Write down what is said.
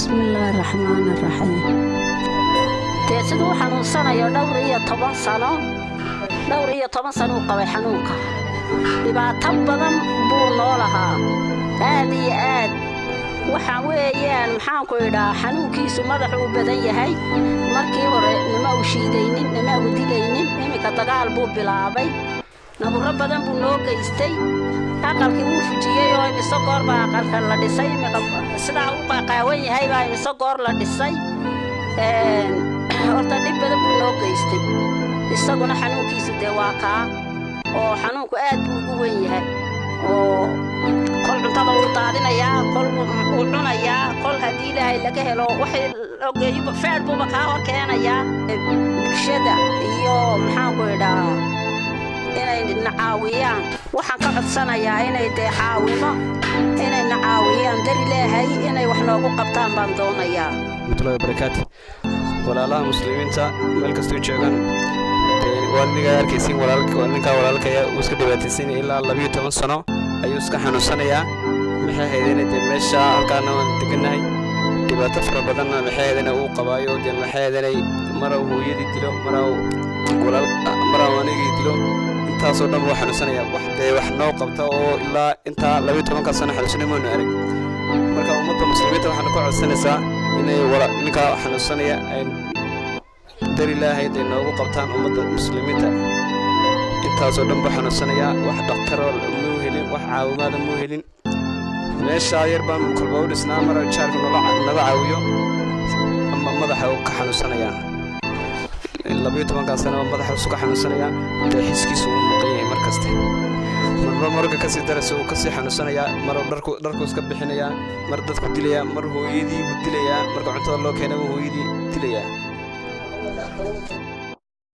bismillaahi raxmaani raxiim dee siduu u xanuunsanayo dhowr iyo toban sano dhowr iyo toban sano uu qabay xanuunka dhibaato badan buu noo lahaa aad iyo aad waxa weeyaan maxaanku idhaa xanuunkiisu madaxu u badan yahay markii hore nima u shiidaynin nima u dilaynin iminka dagaal buu bilaabay naburro badan buu noo geystay aqalkii wuu fujiyey oo imise goor baa aqalka la dhisay imika sidaa u qaqaawan yahay baa imise goor la dhisay horta dhib badan buu noo geystay isaguna xanuunkiisu dee waa kaa oo xanuunku aad buu ugu wen yahay oo kol cuntada wuu daadinayaa kol wuu cunayaa kol haddii ilaahay laga helo waxay ogeeyuba feer buuba kaa hor keenayaa bulshada iyo maxaanku idhaa inay na caawiyaan waxaan ka codsanayaa inay dee caawimo inay na caawiyaan dari leehay inay wax noogu qabtaan baan doonayaa warahmatullahi wabarakaatu walaalaha muslimiinta meel kastuu joogan waalidnigaa arkaysiin ninkaa walaalkaya uu iska dhibaataysan ilaa labiyo toban sano ayuu iska xanuunsanayaa maxay haydeen dee meesha halkaana waan degannahay dhibaato fara badanna maxay haydeen uu qabaayo dee maxay haydeenay mara hooyadii dilo mara anigii dilo intaasoo dhan wuu xanuunsanaya wax dee wax noo qabta oo ilaa intaa labiyo tobanka sano xanuunsanay maanu arag marka ummadda muslimiinta waxaanu ka codsanaysaa inay ninkaa xanuunsanaya ay dar ilaahay day noogu qabtaan ummadda muslimiinta intaasoo dhan buu xanuunsanayaa wax dhakhtaroo muu helin wax caawimaada muu helin meeshaa yar baan kolba u dhisnaa mara jaarka naga caawiyo ama madaxa uu ka xanuunsanayaa labiyo tobankaa sanaba madaxa isu ka xanuunsanayaa dee xiskiisu uu maqan yahay mar kaste marba marka kasii daraysa uu kasii xanuunsanayaa mar dharku iska bixinayaa mar dadku dilayaa mar hooyadii buu dilayaa marka cuntada loo keenaba hooyadii dilayaa